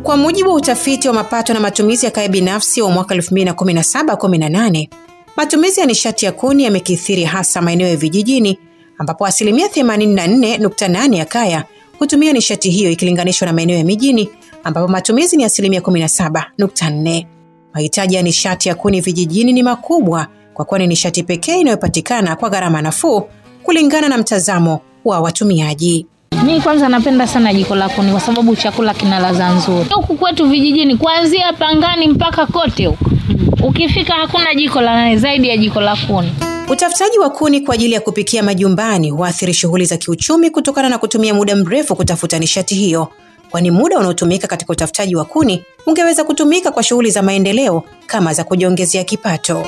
Kwa mujibu wa utafiti wa mapato na matumizi ya kaya binafsi wa mwaka 2017-18, matumizi ya nishati ya kuni yamekithiri hasa maeneo ya vijijini ambapo asilimia 84.8 ya kaya hutumia nishati hiyo ikilinganishwa na maeneo ya mijini ambapo matumizi ni asilimia 17.4. Mahitaji ya nishati ya kuni vijijini ni makubwa kwa kuwa ni nishati pekee inayopatikana kwa gharama nafuu kulingana na mtazamo wa watumiaji. Mi kwanza napenda sana jiko la kuni kwa sababu chakula kina ladha nzuri. Huku kwetu vijijini, kuanzia Pangani mpaka kote huko, ukifika hakuna jiko la zaidi ya jiko la kuni. Utafutaji wa kuni kwa ajili ya kupikia majumbani huathiri shughuli za kiuchumi kutokana na kutumia muda mrefu kutafuta nishati hiyo, kwani muda unaotumika katika utafutaji wa kuni ungeweza kutumika kwa shughuli za maendeleo kama za kujiongezea kipato.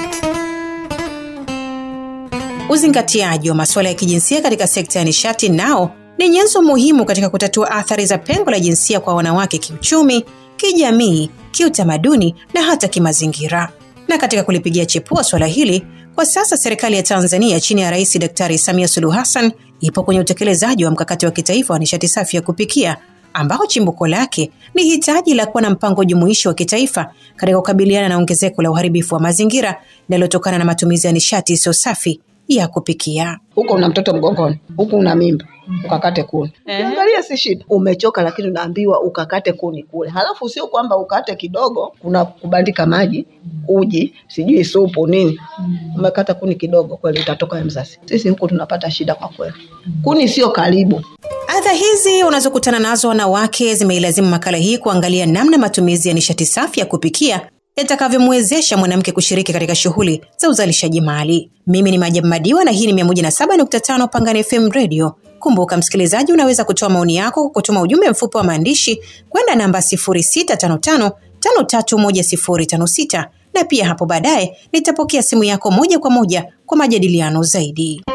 Uzingatiaji wa masuala ya kijinsia katika sekta ya nishati nao ni nyenzo muhimu katika kutatua athari za pengo la jinsia kwa wanawake kiuchumi, kijamii, kiutamaduni na hata kimazingira. Na katika kulipigia chepua swala hili, kwa sasa serikali ya Tanzania chini ya Rais Daktari Samia Suluhu Hassan ipo kwenye utekelezaji wa mkakati wa kitaifa wa nishati safi ya kupikia ambao chimbuko lake ni hitaji la kuwa na mpango jumuishi wa kitaifa katika kukabiliana na ongezeko la uharibifu wa mazingira linalotokana na matumizi ya nishati isiyo safi ya kupikia. huko una mtoto mgongoni, huku una mimba, ukakate kuni. Ukiangalia si shida, umechoka, lakini unaambiwa ukakate kuni kule. Halafu sio kwamba ukate kidogo, kuna kubandika maji, uji, sijui supu nini. Umekata kuni kidogo, kweli utatoka ya mzazi. Sisi huku tunapata shida kwa kweli, kuni sio karibu. Adha hizi unazokutana nazo wanawake zimeilazimu makala hii kuangalia namna matumizi ya nishati safi ya kupikia yatakavyomwezesha mwanamke kushiriki katika shughuli za uzalishaji mali. Mimi ni Majabu Madiwa na hii ni 107.5 Pangani FM Radio. Kumbuka msikilizaji, unaweza kutoa maoni yako kwa kutuma ujumbe mfupi wa maandishi kwenda namba 0655531056 na pia hapo baadaye nitapokea simu yako moja kwa moja kwa majadiliano zaidi.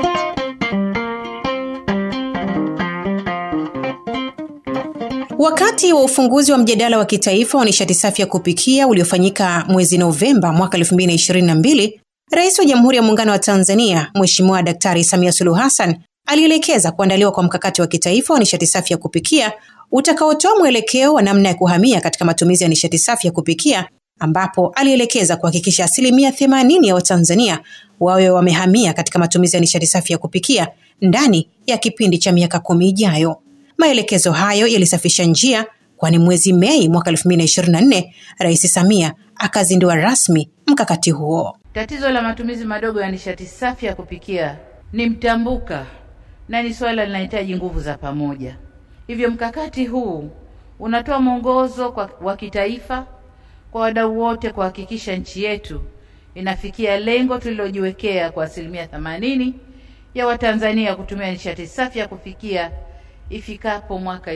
Wakati wa ufunguzi wa mjadala wa kitaifa wa nishati safi ya kupikia uliofanyika mwezi Novemba mwaka 2022, Rais wa Jamhuri ya Muungano wa Tanzania Mheshimiwa Daktari Samia Suluhu Hassan alielekeza kuandaliwa kwa mkakati wa kitaifa wa nishati safi ya kupikia utakaotoa mwelekeo wa namna ya kuhamia katika matumizi ya nishati safi ya kupikia ambapo alielekeza kuhakikisha asilimia 80 ya Watanzania wawe wamehamia katika matumizi ya nishati safi ya kupikia ndani ya kipindi cha miaka kumi ijayo. Maelekezo hayo yalisafisha njia, kwani mwezi Mei mwaka 2024 Rais Samia akazindua rasmi mkakati huo. Tatizo la matumizi madogo ya nishati safi ya kupikia ni mtambuka na ni swala linahitaji nguvu za pamoja. Hivyo mkakati huu unatoa mwongozo kwa- wa kitaifa kwa wadau wote kuhakikisha nchi yetu inafikia lengo tulilojiwekea kwa asilimia 80 ya Watanzania kutumia nishati safi ya kupikia ifikapo mwaka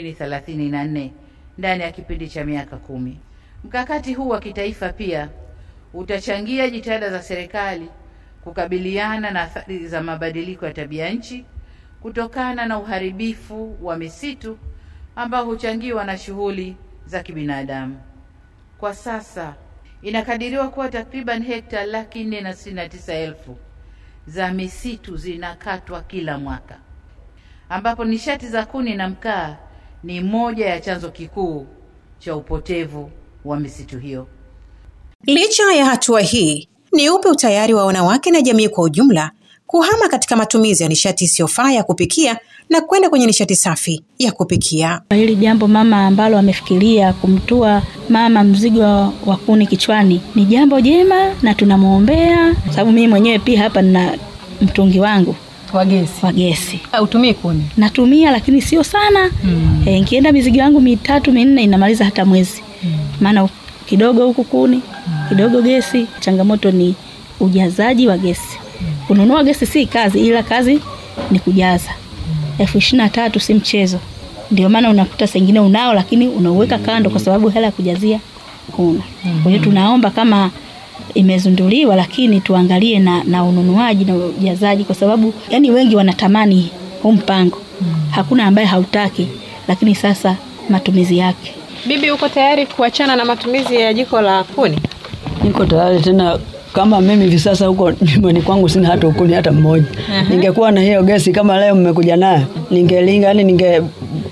2034 ndani ya kipindi cha miaka kumi. Mkakati huu wa kitaifa pia utachangia jitihada za serikali kukabiliana na athari za mabadiliko ya tabia nchi kutokana na uharibifu wa misitu ambao huchangiwa na shughuli za kibinadamu. Kwa sasa inakadiriwa kuwa takriban hekta laki nne na sitini na tisa elfu za misitu zinakatwa kila mwaka, ambapo nishati za kuni na mkaa ni moja ya chanzo kikuu cha upotevu wa misitu hiyo. Licha ya hatua hii, ni upe utayari wa wanawake na jamii kwa ujumla kuhama katika matumizi ya nishati isiyofaa ya kupikia na kwenda kwenye nishati safi ya kupikia. Hili jambo mama ambalo amefikiria kumtua mama mzigo wa kuni kichwani ni jambo jema na tunamwombea, sababu mimi mwenyewe pia hapa nina mtungi wangu wa gesi wa gesi utumii kuni natumia, lakini sio sana Mm. e, nikienda mizigo yangu mitatu minne inamaliza hata mwezi, maana kidogo huku kuni kidogo gesi. Changamoto ni ujazaji wa gesi. Kununua gesi si kazi, ila kazi ni kujaza. elfu ishirini na tatu si mchezo. Ndio maana unakuta sengine unao, lakini unauweka kando kwa sababu hela ya kujazia huna. Kwa hiyo tunaomba kama imezinduliwa, lakini tuangalie na, na ununuaji na ujazaji, kwa sababu yani wengi wanatamani huu mpango, hakuna ambaye hautaki, lakini sasa matumizi yake bibi uko tayari kuachana na matumizi ya jiko la kuni niko tayari tena kama mimi hivi sasa huko nyumbani kwangu sina hata ukuni hata mmoja. Ningekuwa na hiyo gesi kama leo mmekuja nayo, ningelinga yani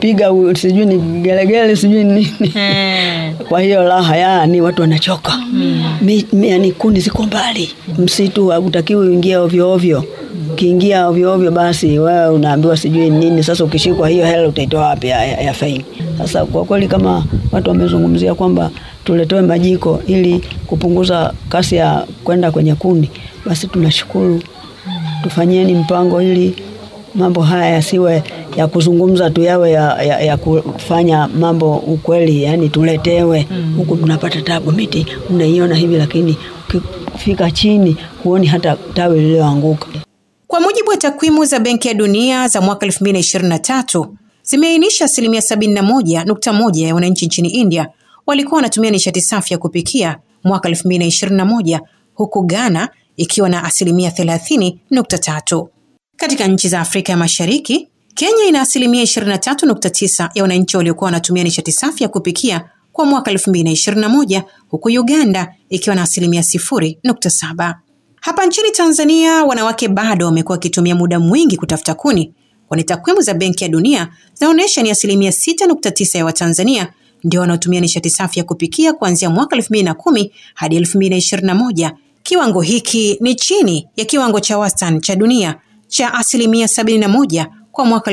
kupiga u- sijui ni gelegele sijui ni nini kwa hiyo raha yani watu wanachoka Mi- mi- yani kuni ziko mbali msitu hautakiwi uingie ovyo ovyo ukiingia ovyo ovyo basi wewe unaambiwa sijui nini sasa ukishikwa hiyo hela utaitoa wapi ya, ya, ya faini sasa kwa kweli kama watu wamezungumzia kwamba tuletewe majiko ili kupunguza kasi ya kwenda kwenye kuni basi tunashukuru tufanyieni mpango ili mambo haya yasiwe ya kuzungumza tu yawe ya, ya, ya kufanya mambo ukweli yani tuletewe huku mnapata tabu miti mnaiona hivi lakini ukifika chini huoni hata tawi lililoanguka Kwa mujibu wa takwimu za Benki ya Dunia za mwaka 2023 zimeainisha asilimia 71.1 ya wananchi nchini India walikuwa wanatumia nishati safi ya kupikia mwaka 2021 huku Ghana ikiwa na asilimia 30.3. Katika nchi za Afrika ya Mashariki, Kenya ina asilimia 23.9 ya wananchi waliokuwa wanatumia nishati safi ya kupikia kwa mwaka 2021 huku Uganda ikiwa na asilimia 0.7. Hapa nchini Tanzania wanawake bado wamekuwa wakitumia muda mwingi kutafuta kuni, kwani takwimu za Benki ya Dunia zinaonyesha ni asilimia 6.9 ya Watanzania ndio wanaotumia nishati safi ya kupikia kuanzia mwaka 2010 hadi 2021. Kiwango hiki ni chini ya kiwango cha wastani cha dunia cha asilimia 71 kwa mwaka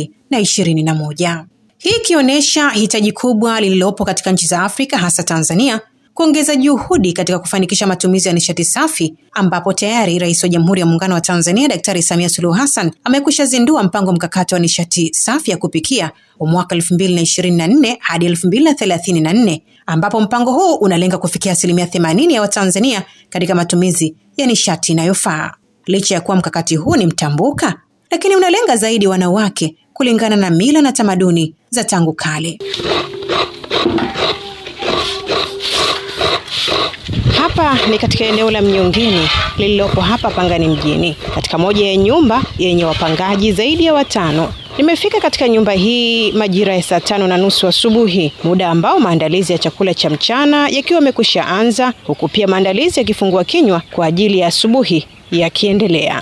2021. Hii ikionyesha hitaji kubwa lililopo katika nchi za Afrika hasa Tanzania kuongeza juhudi katika kufanikisha matumizi ya nishati safi ambapo tayari Rais wa Jamhuri ya Muungano wa Tanzania Daktari Samia Suluhu Hassan amekwisha zindua mpango mkakati wa nishati safi ya kupikia wa mwaka 2024 hadi 2034 ambapo mpango huu unalenga kufikia asilimia 80 ya Watanzania katika matumizi ya nishati inayofaa. Licha ya kuwa mkakati huu ni mtambuka, lakini unalenga zaidi wanawake kulingana na mila na tamaduni za tangu kale. Hapa ni katika eneo la Mnyongeni lililopo hapa Pangani mjini, katika moja ya nyumba yenye wapangaji zaidi ya watano. Nimefika katika nyumba hii majira ya saa tano na nusu asubuhi, muda ambao maandalizi ya chakula cha mchana yakiwa yamekwisha anza, huku pia maandalizi ya kifungua kinywa kwa ajili ya asubuhi yakiendelea.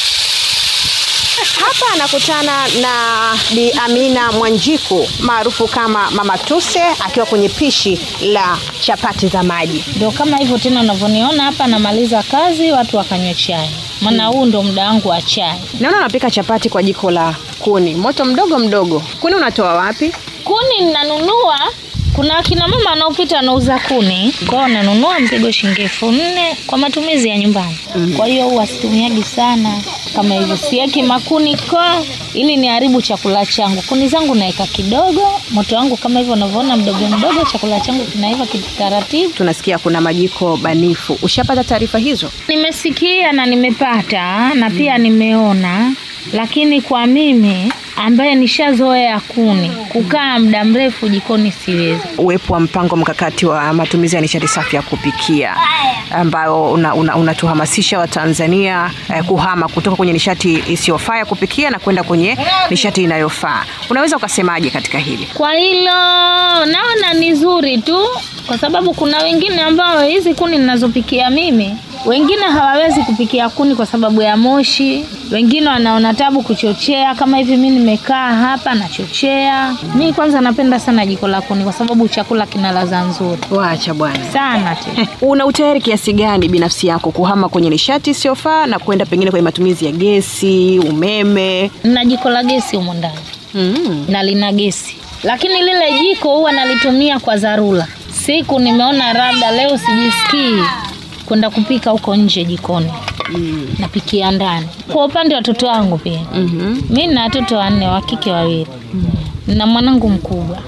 Hapa anakutana na Bi Amina Mwanjiku maarufu kama Mama Tuse akiwa kwenye pishi la chapati za maji. Ndio kama hivyo tena unavyoniona hapa, namaliza kazi watu wakanywe chai, maana huu ndo muda wangu wa chai. Naona unapika chapati kwa jiko la kuni, moto mdogo mdogo. Kuni unatoa wapi? Kuni ninanunua, kuna akina mama wanaopita wanauza kuni, kwao nanunua mpigo shilingi elfu nne kwa matumizi ya nyumbani. Kwa hiyo huwa situmiagi sana kama hivyo, siweki makuni kwa ili niharibu chakula changu. Kuni zangu naweka kidogo, moto wangu kama hivyo unavyoona mdogo mdogo, chakula changu kinaiva kitaratibu. Tunasikia kuna majiko banifu. Ushapata taarifa hizo? Nimesikia na nimepata na pia nimeona, lakini kwa mimi ambaye nishazoea kuni kukaa muda mrefu jikoni siwezi. Uwepo wa mpango mkakati wa matumizi ya nishati safi ya kupikia ambao unatuhamasisha una, una Watanzania eh, kuhama kutoka kwenye nishati isiyofaa ya kupikia na kwenda kwenye nishati inayofaa. Unaweza ukasemaje katika hili? Kwa hilo naona ni zuri tu, kwa sababu kuna wengine ambao hizi kuni ninazopikia mimi wengine hawawezi kupikia kuni kwa sababu ya moshi, wengine wanaona tabu kuchochea. Kama hivi mi nimekaa hapa nachochea. Mi kwanza napenda sana jiko la kuni kwa sababu chakula kina ladha nzuri Wacha bwana. sana tu. Una utayari kiasi gani binafsi yako kuhama kwenye nishati isiyofaa na kwenda pengine kwenye matumizi ya gesi, umeme? na jiko la gesi humo ndani Mm. na lina gesi, lakini lile jiko huwa nalitumia kwa dharura. Siku nimeona labda leo sijisikii kwenda kupika huko nje jikoni, napikia ndani. Kwa upande wa watoto wangu pia Mhm. mi na watoto wanne wa kike wawili na mwanangu mkubwa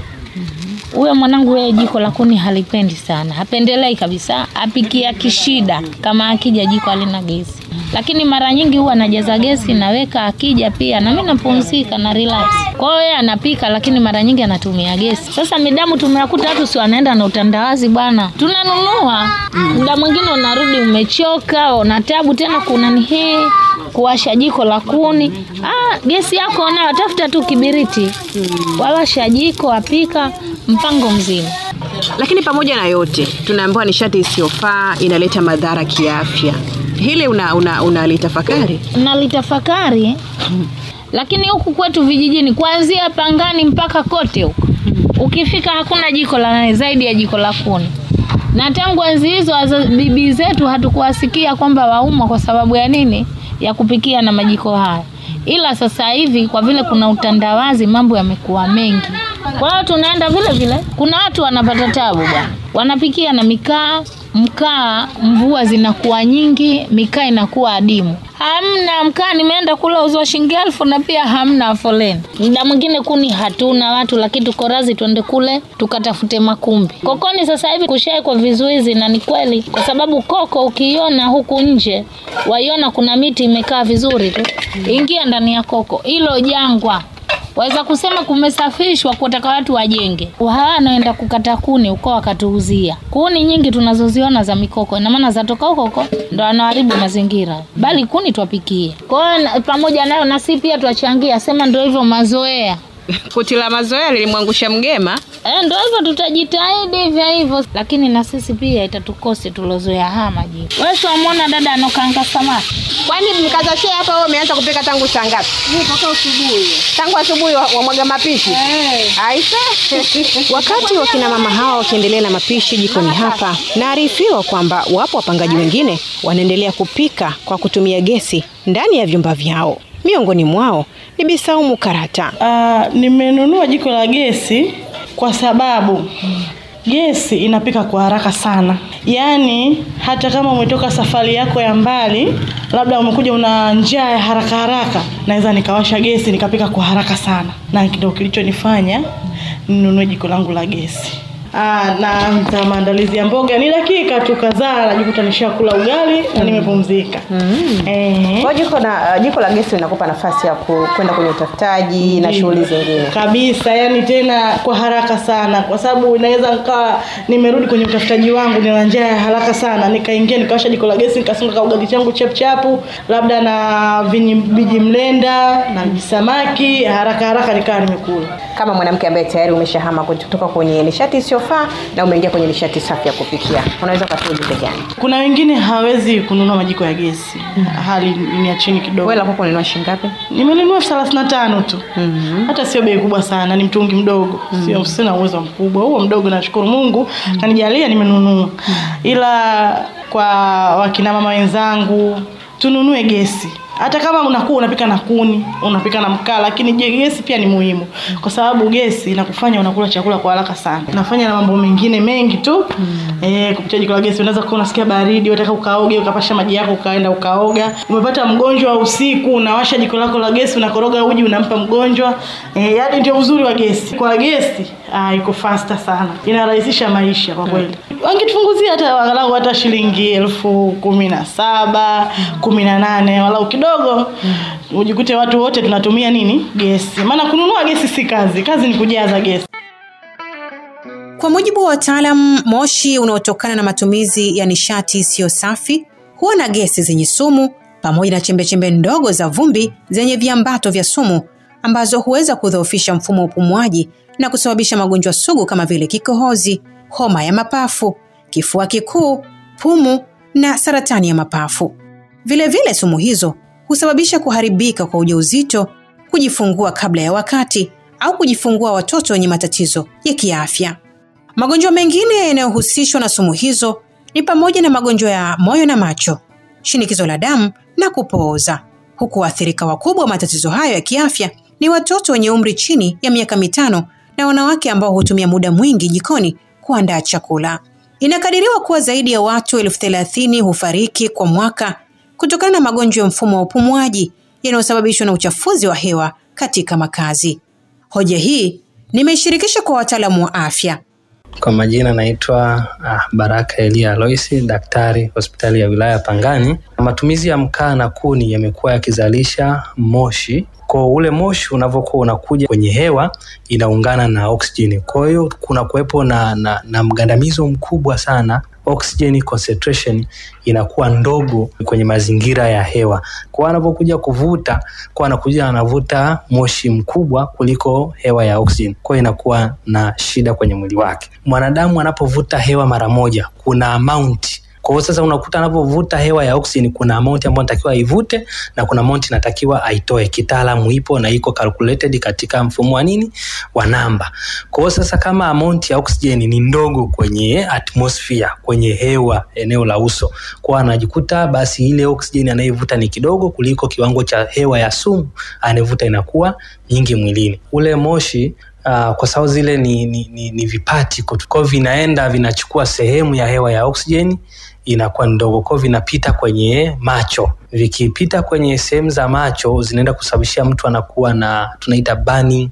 huyo mwanangu yeye jiko la kuni halipendi sana, hapendelei kabisa, apikia kishida kama akija jiko halina gesi, lakini mara nyingi huwa anajaza gesi naweka, akija pia na mimi napumzika na relax. Kwa hiyo yeye anapika, lakini mara nyingi anatumia gesi. Sasa midamu tumewakuta watu si wanaenda na utandawazi bwana, tunanunua muda mwingine unarudi umechoka, una tabu tena, kuna ni hii kuwasha jiko la kuni. Ah, gesi yako unayo, tafuta tu kibiriti, wawasha jiko, apika, mpango mzima. Lakini pamoja na yote, tunaambiwa nishati isiyofaa inaleta madhara kiafya. Hili una, una, unalitafakari? nalitafakari lakini huku kwetu vijijini kuanzia Pangani mpaka kote huko ukifika hakuna jiko la zaidi ya jiko la kuni na tangu enzi hizo waza- bibi zetu hatukuwasikia kwamba waumwa kwa sababu ya nini ya kupikia na majiko haya ila sasa hivi kwa vile kuna utandawazi mambo yamekuwa mengi kwa hiyo tunaenda vile vile kuna watu wanapata tabu bwana wanapikia na mikaa mkaa mvua zinakuwa nyingi mikaa inakuwa adimu hamna mkaa nimeenda kula uzwa shilingi elfu na pia hamna foleni muda mwingine kuni hatuna watu lakini tuko razi tuende kule tukatafute makumbi kokoni sasa hivi kushaekwa vizuizi na ni kweli kwa sababu koko ukiiona huku nje waiona kuna miti imekaa vizuri tu ingia ndani ya koko hilo jangwa waweza kusema kumesafishwa kutaka watu wajenge hawa wanaenda kukata kuni uko wakatuuzia kuni nyingi tunazoziona za mikoko ina maana zatoka huko huko ndo wanaharibu mazingira bali kuni twapikie kwa hiyo na- pamoja nayo nasi pia twachangia sema ndo hivyo mazoea Kuti la mazoea lilimwangusha mgema. Eh, ndo hivyo tutajitahidi hivyo hivyo, lakini na sisi pia itatukosi tulozoea haya majiko. Wewe si wamwona dada anokanga samaki Kwani mkazashia hapa wewe umeanza kupika tangu saa ngapi? Mpaka asubuhi. Tangu asubuhi wa- wamwaga mapishi. Aisha. Wakati wakina mama hawa wakiendelea na mapishi jikoni hapa, naarifiwa kwamba wapo wapangaji wengine wanaendelea kupika kwa kutumia gesi ndani ya vyumba vyao. Miongoni mwao ni Bisaumu Karata. Uh, nimenunua jiko la gesi kwa sababu gesi inapika kwa haraka sana. Yaani hata kama umetoka safari yako ya mbali, labda umekuja una njaa ya haraka haraka, naweza nikawasha gesi nikapika kwa haraka sana, na ndio kilichonifanya ninunue jiko langu la gesi. Aa, na za maandalizi ya mboga ni dakika tu kadhaa, najikuta nishakula ugali na nimepumzika. Eh. Kwa jiko na jiko la gesi linakupa nafasi ya ku- kwenda kwenye utafutaji na Ndiyo. shughuli zingine. kabisa yani tena kwa haraka sana kwa sababu inaweza nikawa nimerudi kwenye utafutaji wangu nina njaa ya haraka sana nikaingia nikawasha jiko la gesi nikasunga kaugali changu chapchapu labda na vinyi- viji mlenda na visamaki haraka haraka nikawa nimekula Kama mwanamke ambaye tayari umeshahama kutoka kwenye nishati isiyofaa na umeingia kwenye nishati safi ya kupikia, unaweza ukatoa ujumbe gani? kuna wengine hawezi kununua majiko ya gesi hali ni ya chini kidogo Wewe la kwako unanunua shilingi ngapi? nimelinunua elfu thelathini na tano tu hata sio bei kubwa sana ni mtungi mdogo sio sina uwezo mkubwa huo mdogo nashukuru mungu kanijalia nimenunua ila kwa wakina mama wenzangu tununue gesi hata kama unakuwa unapika na kuni unapika na mkaa lakini je gesi pia ni muhimu kwa sababu gesi inakufanya unakula chakula kwa haraka sana nafanya na mambo mengine mengi tu eh, kupitia jiko la gesi unaweza kuwa unasikia baridi unataka ukaoge ukapasha maji yako ukaenda ukaoga umepata mgonjwa usiku unawasha jiko lako la gesi unakoroga uji unampa mgonjwa eh, yaani ndio uzuri wa gesi kwa gesi ah, iko faster sana inarahisisha maisha kwa kweli wangetufunguzia hata walau hata shilingi elfu kumi na saba kumi na nane walau kidogo ujikute watu wote tunatumia nini gesi maana kununua gesi si kazi kazi ni kujaza gesi Kwa mujibu wa wataalam, moshi unaotokana na matumizi ya nishati isiyo safi huwa na gesi zenye sumu pamoja na chembechembe ndogo za vumbi zenye viambato vya sumu ambazo huweza kudhoofisha mfumo wa upumuaji na kusababisha magonjwa sugu kama vile kikohozi, homa ya mapafu, kifua kikuu, pumu na saratani ya mapafu. Vilevile vile sumu hizo husababisha kuharibika kwa ujauzito, kujifungua kabla ya wakati au kujifungua watoto wenye matatizo ya kiafya. Magonjwa mengine yanayohusishwa na sumu hizo ni pamoja na magonjwa ya moyo na macho, shinikizo la damu na kupooza, huku waathirika wakubwa wa matatizo hayo ya kiafya ni watoto wenye umri chini ya miaka mitano na wanawake ambao hutumia muda mwingi jikoni kuandaa chakula. Inakadiriwa kuwa zaidi ya watu elfu thelathini hufariki kwa mwaka kutokana na magonjwa ya mfumo wa upumuaji yanayosababishwa na uchafuzi wa hewa katika makazi. Hoja hii nimeishirikisha kwa wataalamu wa afya. Kwa majina naitwa ah, Baraka Elia Aloisi, daktari hospitali ya wilaya Pangani. Matumizi ya mkaa na kuni yamekuwa yakizalisha moshi. Kwa ule moshi unavyokuwa unakuja kwenye hewa inaungana na oksijeni, kwa hiyo kuna kuwepo na, na, na mgandamizo mkubwa sana oxygen concentration inakuwa ndogo kwenye mazingira ya hewa. Kwa anapokuja kuvuta, kwa anakuja anavuta moshi mkubwa kuliko hewa ya oxygen, kwa hiyo inakuwa na shida kwenye mwili wake. Mwanadamu anapovuta hewa mara moja, kuna amount Kwa hiyo sasa unakuta anapovuta hewa ya oxygen, kuna amount ambayo anatakiwa aivute na kuna amount inatakiwa aitoe. Kitaalamu ipo na iko calculated katika mfumo wa nini wa namba. Kwa hiyo sasa kama amount ya oxygen ni ndogo kwenye atmosphere, kwenye hewa eneo la uso, kwa anajikuta basi ile oxygen anayevuta ni kidogo kuliko kiwango cha hewa ya sumu anayevuta inakuwa nyingi mwilini. Ule moshi Uh, kwa sababu zile ni, ni, ni, ni vipati kwa hiyo vinaenda vinachukua sehemu ya hewa ya oksijeni inakuwa ndogo, kwa hiyo vinapita kwenye macho. Vikipita kwenye sehemu za macho zinaenda kusababishia mtu anakuwa na tunaita burning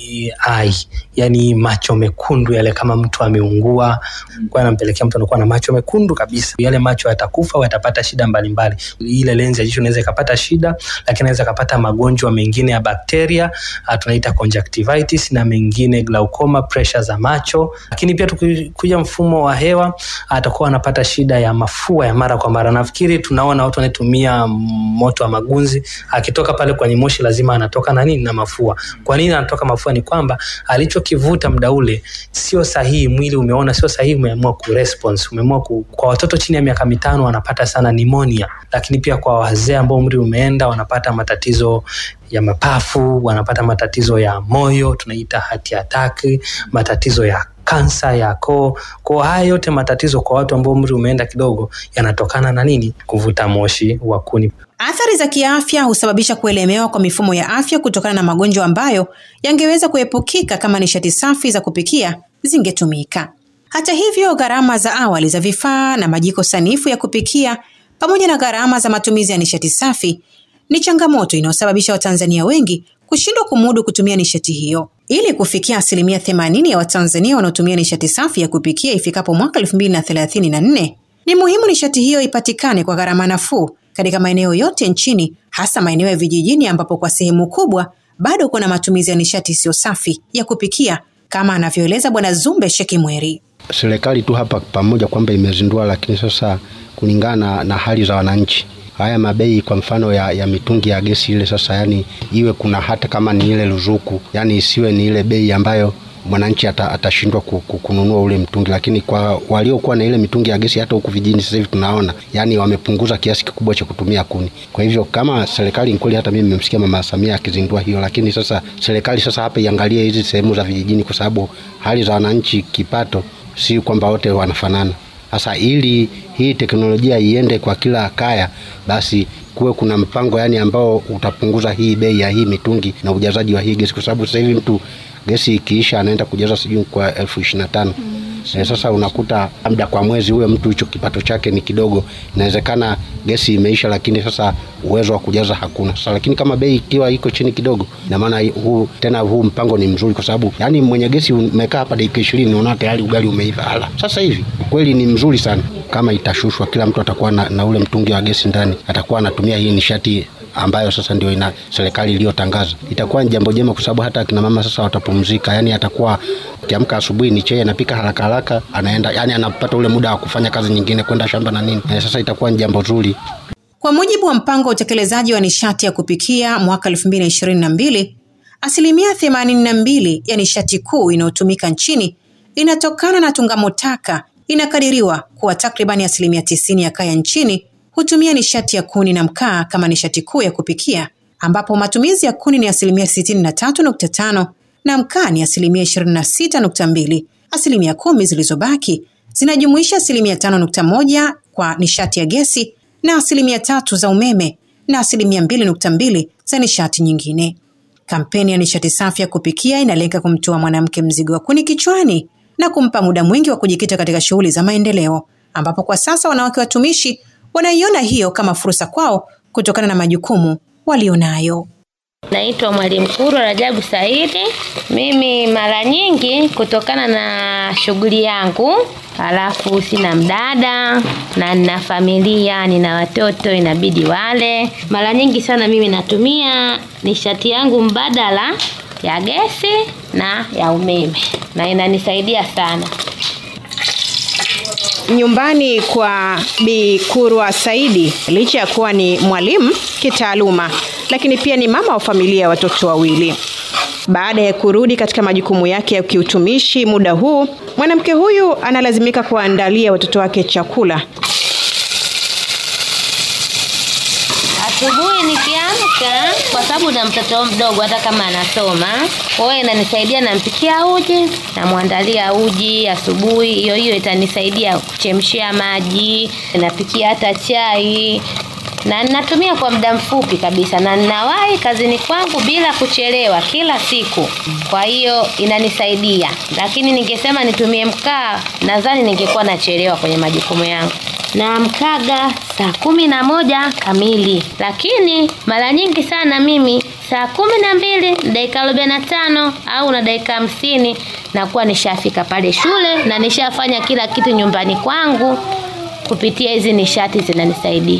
eye, yani macho mekundu yale, kama mtu ameungua, kwa anampelekea mtu anakuwa na macho mekundu kabisa. Yale macho yatakufa au yatapata shida mbalimbali. Ile lenzi ya jicho inaweza ikapata shida, lakini inaweza ikapata magonjwa mengine ya bakteria tunaita conjunctivitis na mengine glaucoma, pressure za macho. Lakini pia tukikuja mfumo wa hewa, atakuwa anapata shida ya mafua ya mara kwa mara. Nafikiri tunaona watu wanatumia moto wa magunzi, akitoka pale kwenye moshi lazima anatoka na nini na mafua. Kwa nini anatoka mafua? Ni kwamba alichokivuta muda ule sio sahihi, mwili umeona sio sahihi, umeamua ku response, umeamua ku... kwa watoto chini ya miaka mitano wanapata sana pneumonia, lakini pia kwa wazee ambao umri umeenda wanapata matatizo ya mapafu, wanapata matatizo ya moyo, tunaita heart attack, matatizo ya kansa ya koo. Kwa haya yote matatizo kwa watu ambao umri umeenda kidogo yanatokana na nini? Kuvuta moshi wa kuni. Athari za kiafya husababisha kuelemewa kwa mifumo ya afya kutokana na magonjwa ambayo yangeweza kuepukika kama nishati safi za kupikia zingetumika. Hata hivyo, gharama za awali za vifaa na majiko sanifu ya kupikia pamoja na gharama za matumizi ya nishati safi ni changamoto inayosababisha Watanzania wengi kushindwa kumudu kutumia nishati hiyo. Ili kufikia asilimia themanini ya Watanzania wanaotumia nishati safi ya kupikia ifikapo mwaka elfu mbili na thelathini na nne ni muhimu nishati hiyo ipatikane kwa gharama nafuu katika maeneo yote nchini, hasa maeneo ya vijijini ambapo kwa sehemu kubwa bado kuna matumizi ya nishati isiyo safi ya kupikia, kama anavyoeleza Bwana Zumbe Shekimweri. Serikali tu hapa pamoja kwamba imezindua, lakini sasa kulingana na hali za wananchi haya mabei kwa mfano ya, ya mitungi ya gesi ile sasa, yani iwe kuna hata kama ni ile ruzuku, yani isiwe ni ile bei ambayo mwananchi atashindwa kununua ule mtungi. Lakini kwa waliokuwa na ile mitungi ya gesi hata huku vijijini sasa hivi tunaona yani wamepunguza kiasi kikubwa cha kutumia kuni. Kwa hivyo kama serikali kweli, hata mimi nimemsikia Mama Samia akizindua hiyo, lakini sasa serikali sasa hapa iangalie hizi sehemu za vijijini, kwa sababu hali za wananchi kipato si kwamba wote wanafanana. Sasa ili hii teknolojia iende kwa kila kaya, basi kuwe kuna mpango yani ambao utapunguza hii bei ya hii mitungi na ujazaji wa hii gesi, kwa sababu sasa hivi mtu gesi ikiisha anaenda kujaza sijui kwa elfu ishirini na tano. E, sasa unakuta labda kwa mwezi huyo mtu hicho kipato chake ni kidogo, inawezekana gesi imeisha, lakini sasa uwezo wa kujaza hakuna. Sasa lakini kama bei ikiwa iko chini kidogo, na maana huu tena huu mpango ni mzuri, kwa sababu yani mwenye gesi umekaa hapa dakika ishirini unaona tayari ugali umeiva. Ala, sasa hivi kweli ni mzuri sana. Kama itashushwa, kila mtu atakuwa na, na ule mtungi wa gesi ndani, atakuwa anatumia hii nishati ambayo sasa ndio ina serikali iliyotangaza. Itakuwa ni jambo jema, kwa sababu hata akina mama sasa watapumzika. Yani atakuwa akiamka asubuhi ni chai anapika haraka haraka, anaenda yani anapata ule muda wa kufanya kazi nyingine, kwenda shamba na nini. E, sasa itakuwa ni jambo zuri. Kwa mujibu wa mpango wa utekelezaji wa nishati ya kupikia mwaka 2022, asilimia 82 ya nishati kuu inayotumika nchini inatokana na tungamo taka. Inakadiriwa kuwa takribani asilimia 90 ya kaya nchini hutumia nishati ya kuni na mkaa kama nishati kuu ya kupikia, ambapo matumizi ya kuni ni asilimia 63.5 na mkaa ni asilimia 26.2. Asilimia kumi zilizobaki zinajumuisha asilimia 5.1 kwa nishati ya gesi na asilimia tatu za umeme na asilimia 2.2 za nishati nyingine. Kampeni ya nishati safi ya kupikia inalenga kumtoa mwanamke mzigo wa kuni kichwani na kumpa muda mwingi wa kujikita katika shughuli za maendeleo, ambapo kwa sasa wanawake watumishi wanaiona hiyo kama fursa kwao kutokana na majukumu walionayo. Naitwa Mwalimu Kuru Rajabu Saidi. Mimi mara nyingi kutokana na shughuli yangu, halafu sina mdada na nina familia, nina watoto inabidi wale. Mara nyingi sana mimi natumia nishati yangu mbadala ya gesi na ya umeme na inanisaidia sana. Nyumbani kwa Bi Kurwa Saidi, licha ya kuwa ni mwalimu kitaaluma, lakini pia ni mama wa familia ya watoto wawili. Baada ya kurudi katika majukumu yake ya kiutumishi muda huu, mwanamke huyu analazimika kuwaandalia watoto wake chakula napika kwa sababu na mtoto mdogo hata kama anasoma. Kwa hiyo inanisaidia nampikia uji, namwandalia uji asubuhi, hiyo hiyo itanisaidia kuchemshia maji, napikia hata chai na ninatumia kwa muda mfupi kabisa na ninawahi kazini kwangu bila kuchelewa kila siku. Kwa hiyo inanisaidia, lakini ningesema nitumie mkaa, nadhani ningekuwa nachelewa kwenye majukumu yangu. Na mkaga saa kumi na moja kamili, lakini mara nyingi sana mimi saa kumi na mbili dakika arobaini na tano au na dakika hamsini nakuwa nishafika pale shule na nishafanya kila kitu nyumbani kwangu kupitia hizi nishati zinanisaidia.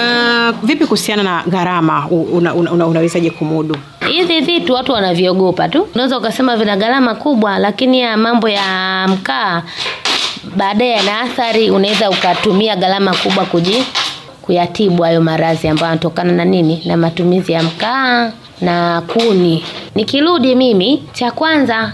Na vipi kuhusiana na gharama, una, una, una, unawezaje kumudu? Hivi vitu watu wanaviogopa tu, unaweza ukasema vina gharama kubwa, lakini ya mambo ya mkaa baadaye yana athari. Unaweza ukatumia gharama kubwa kuji kuyatibu hayo maradhi ambayo yanatokana na nini, na matumizi ya mkaa na kuni. Nikirudi mimi, cha kwanza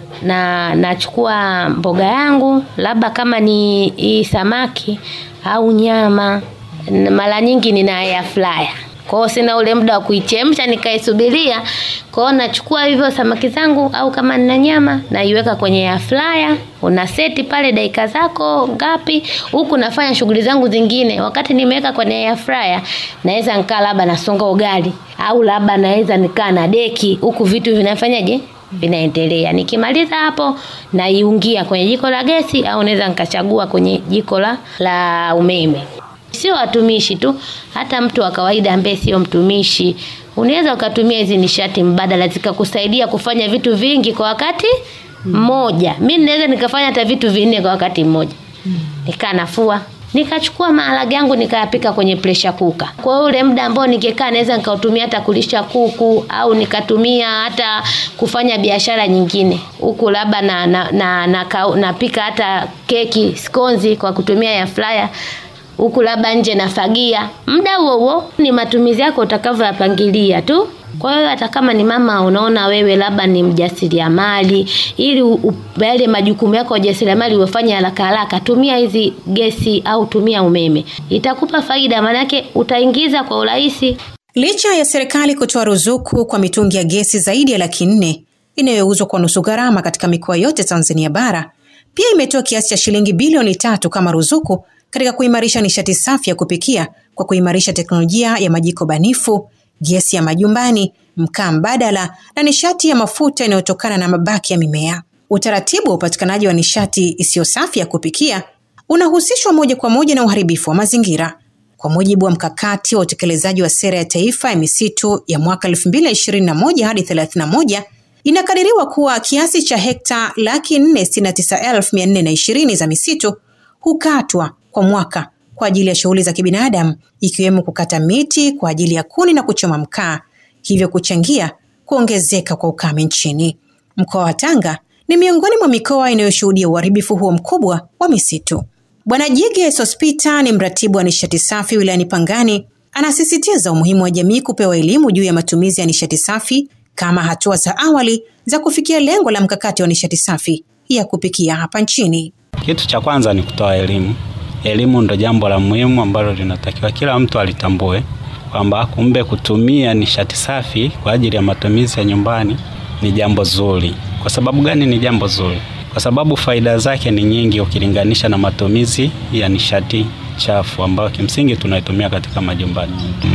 na nachukua mboga yangu, labda kama ni hii samaki au nyama, mara nyingi nina air fryer. Kwa hiyo sina ule muda wa kuichemsha nikaisubiria. Kwa hiyo nachukua hivyo samaki zangu au kama nina nyama naiweka kwenye air fryer, una seti pale dakika zako ngapi, huku nafanya shughuli zangu zingine. Wakati nimeweka kwenye air fryer, naweza nikaa labda nasonga ugali au labda naweza nikaa na deki, huku vitu vinafanyaje vinaendelea. Nikimaliza hapo naiungia kwenye jiko la gesi au naweza nikachagua kwenye jiko la, la umeme. Sio watumishi tu, hata mtu wa kawaida ambaye sio mtumishi unaweza ukatumia hizi nishati mbadala zikakusaidia kufanya vitu vingi kwa wakati mmoja. Mimi naweza nikafanya hata vitu vinne kwa wakati mmoja, nikaa nafua nikachukua maharage yangu nikayapika kwenye pressure cooker. Kwa hiyo ule muda ambao ningekaa naweza nikautumia hata kulisha kuku au nikatumia hata kufanya biashara nyingine huku, labda na, na, na, na, na napika hata keki skonzi kwa kutumia ya fryer huku, labda nje nafagia. Muda huo huo ni matumizi yako utakavyoyapangilia tu. Kwa hiyo hata kama ni mama unaona wewe labda ni mjasiriamali, ili yale majukumu yako ya ujasiriamali ufanye haraka haraka, tumia hizi gesi au tumia umeme, itakupa faida, maanake utaingiza kwa urahisi. Licha ya serikali kutoa ruzuku kwa mitungi ya gesi zaidi ya laki nne inayouzwa kwa nusu gharama katika mikoa yote Tanzania bara, pia imetoa kiasi cha shilingi bilioni tatu kama ruzuku katika kuimarisha nishati safi ya kupikia kwa kuimarisha teknolojia ya majiko banifu gesi ya majumbani, mkaa mbadala na nishati ya mafuta inayotokana na mabaki ya mimea. Utaratibu wa upatikanaji wa nishati isiyo safi ya kupikia unahusishwa moja kwa moja na uharibifu wa mazingira. Kwa mujibu wa mkakati wa utekelezaji wa sera ya taifa ya misitu ya mwaka 2021 hadi 31, inakadiriwa kuwa kiasi cha hekta laki nne sitini na tisa elfu mia nne na ishirini za misitu hukatwa kwa mwaka kwa ajili ya shughuli za kibinadamu ikiwemo kukata miti kwa ajili ya kuni na kuchoma mkaa, hivyo kuchangia kuongezeka kwa ukame nchini. Mkoa wa Tanga ni miongoni mwa mikoa inayoshuhudia uharibifu huo mkubwa wa misitu. Bwana Jige Sospita ni mratibu wa nishati safi wilayani Pangani, anasisitiza umuhimu wa jamii kupewa elimu juu ya matumizi ya nishati safi kama hatua za awali za kufikia lengo la mkakati wa nishati safi ya kupikia hapa nchini. Kitu cha kwanza ni kutoa elimu. Elimu ndo jambo la muhimu ambalo linatakiwa kila mtu alitambue kwamba kumbe kutumia nishati safi kwa ajili ya matumizi ya nyumbani ni jambo zuri. Kwa sababu gani ni jambo zuri? Kwa sababu faida zake ni nyingi ukilinganisha na matumizi ya nishati chafu ambayo kimsingi tunaitumia katika majumbani.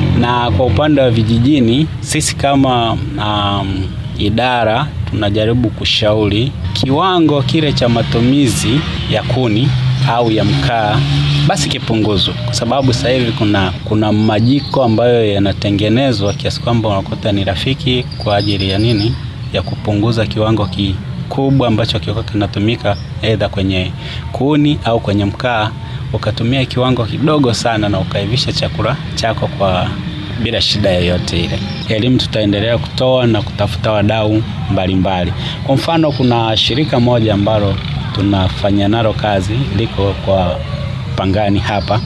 Na kwa upande wa vijijini, sisi kama um, idara tunajaribu kushauri kiwango kile cha matumizi ya kuni au ya mkaa basi kipunguzwe, kwa sababu sasa hivi kuna kuna majiko ambayo yanatengenezwa kiasi kwamba unakuta ni rafiki kwa ajili ya nini, ya kupunguza kiwango kikubwa ambacho kilikuwa kinatumika aidha kwenye kuni au kwenye mkaa, ukatumia kiwango kidogo sana na ukaivisha chakula chako kwa bila shida yoyote ile. Elimu tutaendelea kutoa na kutafuta wadau mbalimbali. Kwa mfano, kuna shirika moja ambalo tunafanya nalo kazi liko kwa Pangani hapa.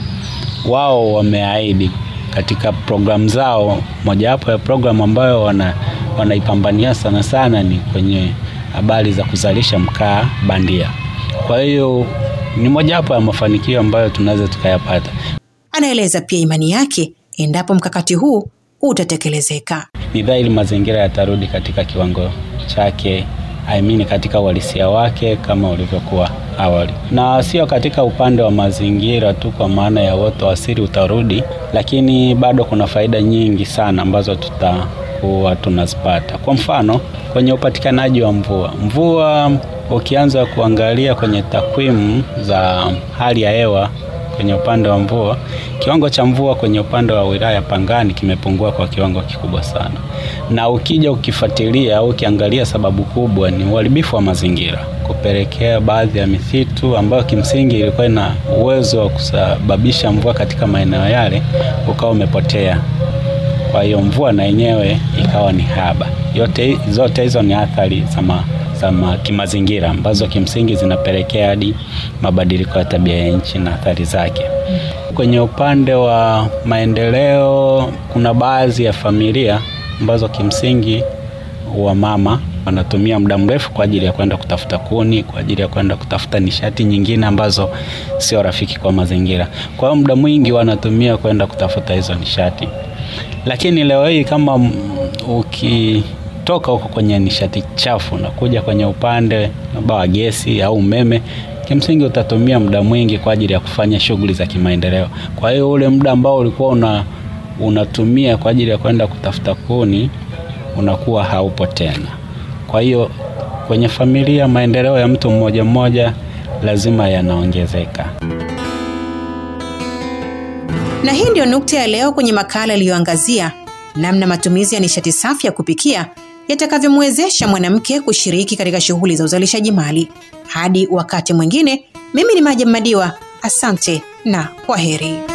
Wao wameahidi katika programu zao, mojawapo ya programu ambayo wana wanaipambania sana sana ni kwenye habari za kuzalisha mkaa bandia. Kwa hiyo ni mojawapo ya mafanikio ambayo tunaweza tukayapata. Anaeleza pia imani yake endapo mkakati huu utatekelezeka. Ni dhahiri mazingira yatarudi katika kiwango chake I mean katika uhalisia wake kama ulivyokuwa awali, na sio katika upande wa mazingira tu, kwa maana ya uoto wa asili utarudi, lakini bado kuna faida nyingi sana ambazo tutakuwa tunazipata. Kwa mfano kwenye upatikanaji wa mvua, mvua ukianza kuangalia kwenye takwimu za hali ya hewa kwenye upande wa mvua, kiwango cha mvua kwenye upande wa wilaya Pangani kimepungua kwa kiwango kikubwa sana, na ukija ukifuatilia au ukiangalia, sababu kubwa ni uharibifu wa mazingira, kupelekea baadhi ya misitu ambayo kimsingi ilikuwa ina uwezo wa kusababisha mvua katika maeneo yale ukawa umepotea. Kwa hiyo mvua na yenyewe ikawa ni haba. Yote zote hizo ni athari za za kimazingira ambazo kimsingi zinapelekea hadi mabadiliko ya tabia ya nchi na athari zake. Kwenye upande wa maendeleo, kuna baadhi ya familia ambazo kimsingi wa mama wanatumia muda mrefu kwa ajili ya kwenda kutafuta kuni, kwa ajili ya kwenda kutafuta nishati nyingine ambazo sio rafiki kwa mazingira. Kwa hiyo muda mwingi wanatumia kwenda kutafuta hizo nishati, lakini leo hii kama uki toka huko kwenye nishati chafu na kuja kwenye upande labda wa gesi au umeme, kimsingi utatumia muda mwingi kwa ajili ya kufanya shughuli za kimaendeleo. Kwa hiyo ule muda ambao ulikuwa una, unatumia kwa ajili ya kwenda kutafuta kuni unakuwa haupo tena. Kwa hiyo kwenye familia, maendeleo ya mtu mmoja mmoja lazima yanaongezeka. Na hii ndio nukta ya leo kwenye makala iliyoangazia namna matumizi ya nishati safi ya kupikia yatakavyomwezesha mwanamke kushiriki katika shughuli za uzalishaji mali. Hadi wakati mwingine, mimi ni Maja Madiwa, asante na kwaheri.